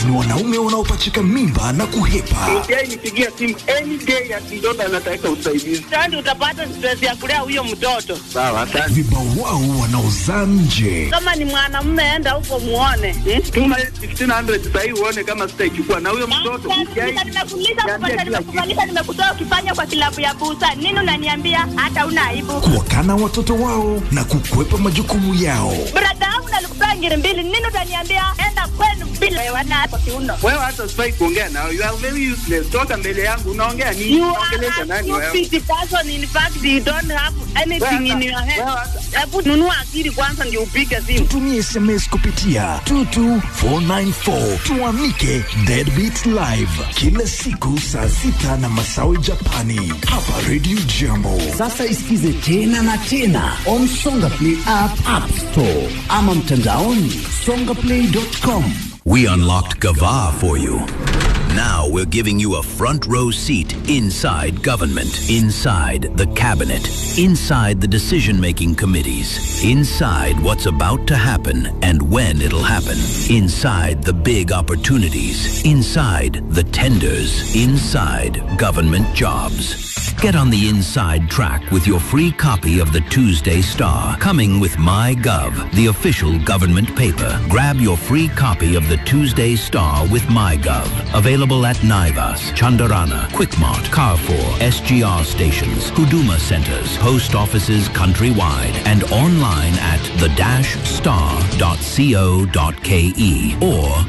ni wanaume wanaopachika mimba na kuhepa. Yeye nipigia simu any day ati mtoto anataka usaidizi. Sasa utapata stress ya kulea huyo mtoto. Sawa, asante. Vibawao wanaozaa nje. Kama ni mwanamume, enda huko muone. Hmm? Tuma 1500 sasa hivi uone kama sitaichukua na huyo mtoto. Nimekuuliza kupata, nimekufanyisha, nimekutoa ukifanya kwa kilabu ya busa. Nini unaniambia hata una aibu? Kuwakana watoto wao na kukwepa majukumu yao. Brada yangu nalikupea ngiri mbili. Nini utaniambia enda kwenu bila wana kwa kiuno. Wewe hata sifai kuongea nao. You are very useless. Toka mbele yangu unaongea nini? You Unaongelesha are a nani wewe? stupid person. In fact, you don't have anything in your head. Hebu nunua akili kwanza ndio upige simu. Tutumie SMS kupitia 22494 tuamike Deadbeat Live kila siku saa sita na masawi Japani hapa Radio Jambo. Sasa isikize tena na tena on Songa Play app, app store ama mtandaoni songaplay.com. We unlocked Gava for you. Now we're giving you a front row seat inside government, inside the cabinet, inside the decision making committees, inside what's about to happen and when it'll happen, inside the big opportunities, inside the tenders, inside government jobs. Get on the inside track with your free copy of the Tuesday Star, coming with MyGov, the official government paper. Grab your free copy of the Tuesday Star with MyGov. Available at Naivas, Chandarana, Quickmart, Carrefour, SGR stations, Huduma centers, post offices countrywide, and online at the-star.co.ke or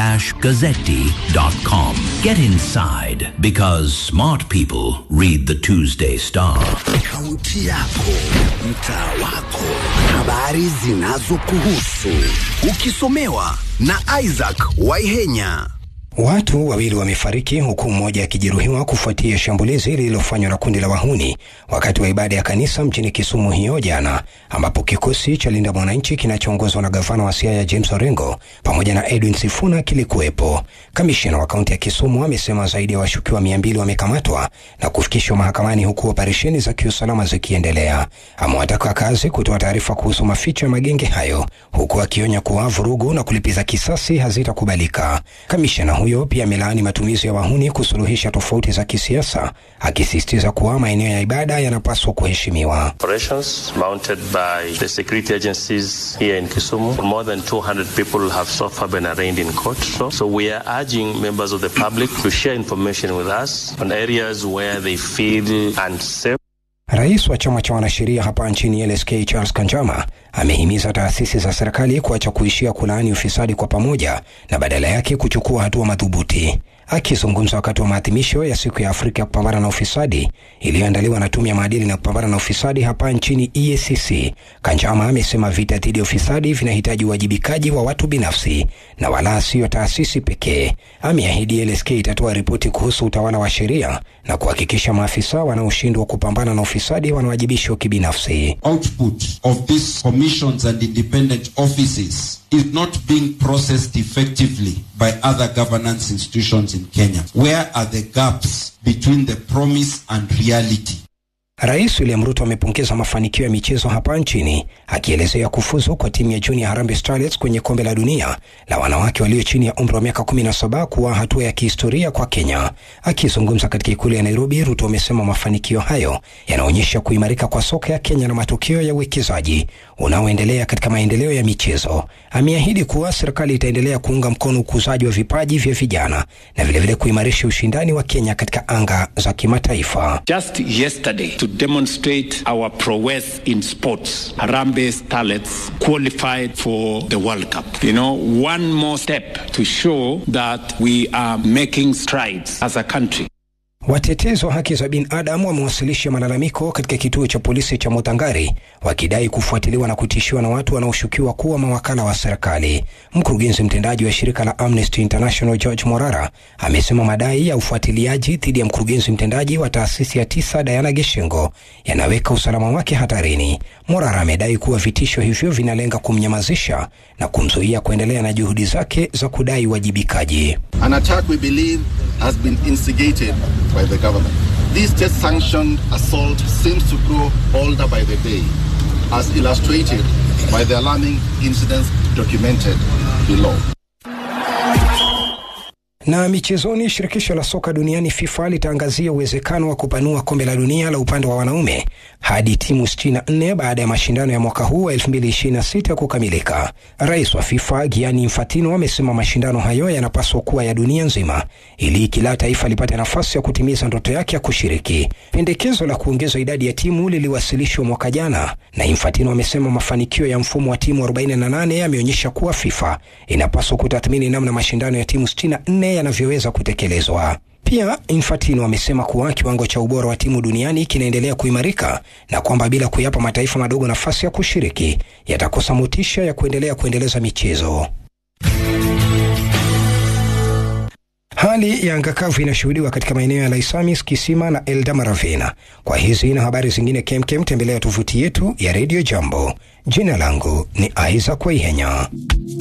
m-gazzetti.com. Get inside because smart people read the Tuesday Star. Kaunti yako, mtaa wako, habari zinazokuhusu, ukisomewa na Isaac Waihenya. Watu wawili wamefariki huku mmoja akijeruhiwa kufuatia shambulizi lililofanywa na kundi la wahuni wakati wa ibada ya kanisa mjini Kisumu hiyo jana, ambapo kikosi cha Linda Mwananchi kinachoongozwa na gavana wa Siaya James Orengo pamoja na Edwin Sifuna kilikuwepo. Kamishna wa kaunti ya Kisumu amesema zaidi ya washukiwa mia mbili wamekamatwa na kufikishwa mahakamani huku operesheni za kiusalama zikiendelea. Amewataka wakazi kutoa taarifa kuhusu maficho ya magenge hayo, huku akionya kuwa vurugu na kulipiza kisasi hazitakubalika. Kamishna huyo pia amelaani matumizi ya wahuni kusuluhisha tofauti za kisiasa, akisisitiza kuwa maeneo ya ibada yanapaswa kuheshimiwa. Operations mounted by the security agencies here in Kisumu. More than 200 people have so far been arraigned in court. So, so we are urging members of the public to share information with us on areas where they feel unsafe. Rais wa chama cha wanasheria hapa nchini LSK Charles Kanjama amehimiza taasisi za serikali kuacha kuishia kulaani ufisadi kwa pamoja na badala yake kuchukua hatua madhubuti. Akizungumza wakati wa maadhimisho ya siku ya Afrika ya kupambana na ufisadi iliyoandaliwa na tume ya maadili na kupambana na ufisadi hapa nchini EACC, Kanjama amesema vita dhidi ya ufisadi vinahitaji uwajibikaji wa watu binafsi na wala sio taasisi pekee. Ameahidi LSK itatoa ripoti kuhusu utawala wa sheria na kuhakikisha maafisa wanaoshindwa kupambana na ufisadi wanawajibishwa kibinafsi. output of these commissions and independent offices is not being processed effectively by other governance institutions in Kenya. Where are the gaps between the promise and reality? Rais William Ruto amepongeza mafanikio ya michezo hapa nchini akielezea kufuzu kwa timu ya Junior Harambee Starlets kwenye kombe la dunia la wanawake walio chini ya umri wa miaka 17 kuwa hatua ya kihistoria kwa Kenya. Akizungumza katika ikulu ya Nairobi, Ruto amesema mafanikio hayo yanaonyesha kuimarika kwa soka ya Kenya na matokeo ya uwekezaji unaoendelea katika maendeleo ya michezo. Ameahidi kuwa serikali itaendelea kuunga mkono ukuzaji wa vipaji vya vijana na vilevile kuimarisha ushindani wa Kenya katika anga za kimataifa. Just yesterday, to demonstrate our prowess in sports, Harambee Starlets qualified for the World Cup. You know, one more step to show that we are making strides as a country. Watetezi wa haki za binadamu wamewasilisha malalamiko katika kituo cha polisi cha Mutangari wakidai kufuatiliwa na kutishiwa na watu wanaoshukiwa kuwa mawakala wa serikali. Mkurugenzi mtendaji wa shirika la Amnesty International George Morara amesema madai ya ufuatiliaji dhidi ya mkurugenzi mtendaji wa taasisi ya tisa Diana Gishingo yanaweka usalama wake hatarini. Morara amedai kuwa vitisho hivyo vinalenga kumnyamazisha na kumzuia kuendelea na juhudi zake za kudai uwajibikaji. An attack we believe has been instigated by the government. This state sanctioned assault seems to grow older by the day, as illustrated by the alarming incidents documented below. Na michezoni, shirikisho la soka duniani FIFA litaangazia uwezekano wa kupanua kombe la dunia la upande wa wanaume hadi timu 64 baada ya mashindano ya mwaka huu wa 2026 kukamilika. Rais wa FIFA Gianni Infantino amesema mashindano hayo yanapaswa kuwa ya dunia nzima ili kila taifa lipate nafasi ya kutimiza ndoto yake ya kushiriki. Pendekezo la kuongeza idadi ya timu liliwasilishwa mwaka jana, na Infantino amesema mafanikio ya mfumo wa timu 48 yameonyesha kuwa FIFA inapaswa kutathmini namna mashindano ya timu 64 yanavyoweza kutekelezwa. Pia Infantino amesema kuwa kiwango cha ubora wa timu duniani kinaendelea kuimarika na kwamba bila kuyapa mataifa madogo nafasi ya kushiriki yatakosa motisha ya kuendelea kuendeleza michezo. Hali ya anga kavu inashuhudiwa katika maeneo ya Laisamis, Kisima na Eldamaravena. Kwa hizi na habari zingine kemkem, tembelea tovuti yetu ya Radio Jambo. Jina langu ni Isaac Waihenya.